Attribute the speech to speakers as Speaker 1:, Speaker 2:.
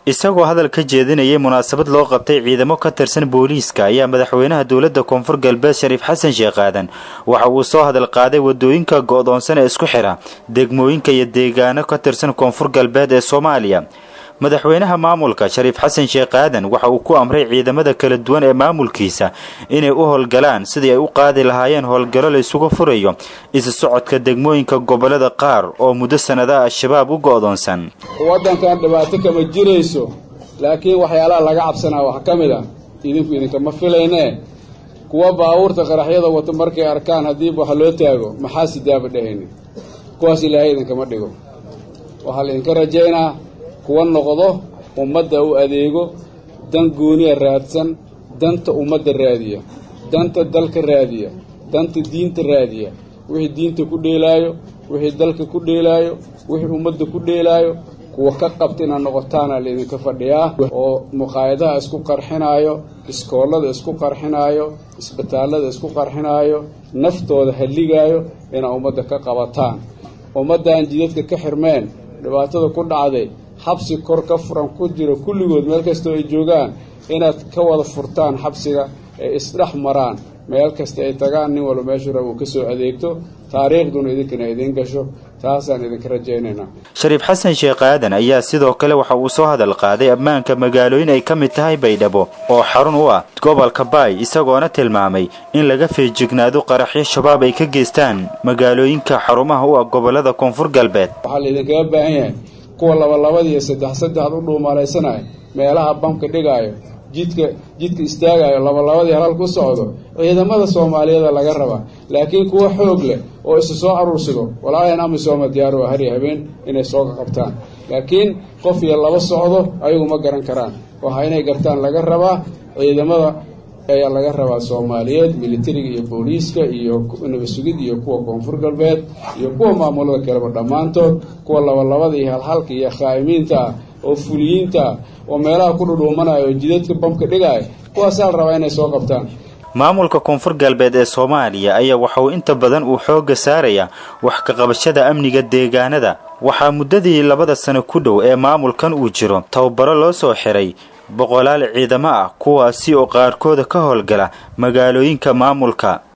Speaker 1: isagoo hadal ka jeedinayay munaasabad loo qabtay ciidamo ka tirsan booliiska ayaa madaxweynaha dowladda koonfur galbeed shariif xasan sheekh aadan waxa uu soo hadal qaaday wadooyinka go'doonsan ee isku xidha degmooyinka iyo deegaano ka tirsan koonfur galbeed ee soomaaliya madaxweynaha maamulka shariif xasan sheekh aadan waxa uu ku amray ciidamada kala duwan ee maamulkiisa inay u howlgalaan sidii ay u qaadi lahaayeen howlgallo la isugu furayo isu socodka degmooyinka gobollada qaar oo muddo sannadaha al-shabaab u go'doonsan
Speaker 2: waddankan dhibaato kama jirayso laakiin waxyaalaha laga cabsanaa waxaa ka mid ah idinku idinkama filaynee kuwa baabuurta qaraxyada wato markay arkaan haddiiba wax loo taago maxaa sidaaba dhahayni kuwaas ilaahay idinkama dhigo waxaa laydinka rajaynaa kuwa noqdo ummadda u adeego dan gooniya raadsan danta ummadda raadiya danta dalka raadiya danta diinta raadiya wixii diinta ku dheelaayo wixii dalka ku dheelaayo wixii ummadda ku dheelaayo kuwa ka qabta inaad noqotaana laydinka fadhiyaa oo muqaayadaha isku qarxinaayo iskoollada isku qarxinaayo isbitaallada isku qarxinaayo naftooda halligaayo inaad ummadda ka qabataan ummaddan jidadka ka xirmeen dhibaatada ku dhacday xabsi kor ka furan ku jiro kulligood meel kastoo ay joogaan inaad ka wada furtaan xabsiga ee isdhex maraan meel kasta ay tagaan nin walba meeshuu raba uu ka soo adeegto taariikhduna idinkana idiin gasho taasaan idinka rajaynaynaa
Speaker 1: shariif xasan sheekh aadan ayaa sidoo kale waxa uu soo hadal qaaday ammaanka magaalooyin ay ka mid tahay baydhabo oo xarun u ah gobolka baay isagoona tilmaamay in laga feejignaado qaraxyo shabaab ay ka geystaan magaalooyinka xarumaha u ah gobollada koonfur galbeed
Speaker 2: waxaa laydinkaga baahan yahay kuwa labalabada iyo saddex saddexad u dhuumaalaysanayo meelaha bamka dhigaayo jidka jidka istaagayo labalabadii halal ku socdo ciidamada soomaaliyeeda laga rabaa laakiin kuwa xoog leh oo isu soo aruursido walaayan amisooma diyaar waa hari habeen inay soo qabtaan laakiin qof iyo laba socdo ayagu ma garan karaan waxa inay gartaan laga rabaa ciidamada ayaa laga rabaa soomaaliyeed militariga iyo booliiska iyo nabasugid iyo kuwa koonfur galbeed iyo kuwa maamulada kaleba dhammaantood kuwa labalabada iyo halhalka iyo khaa'imiinta ah oo fuliyiinta ah oo meelaha ku dhudhuumanaya oo jidadka bamka dhigaya kuwaasaa la rabaa inay soo qabtaan
Speaker 1: maamulka koonfur galbeed ee soomaaliya ayaa waxa uu inta badan uu xoogga saaraya wax ka qabashada amniga deegaanada waxaa muddadii labada sano ku dhow ee maamulkan uu jiro tababaro loo soo xiray boqolaal ciidamo ah kuwaasi oo qaarkooda ka howlgala magaalooyinka maamulka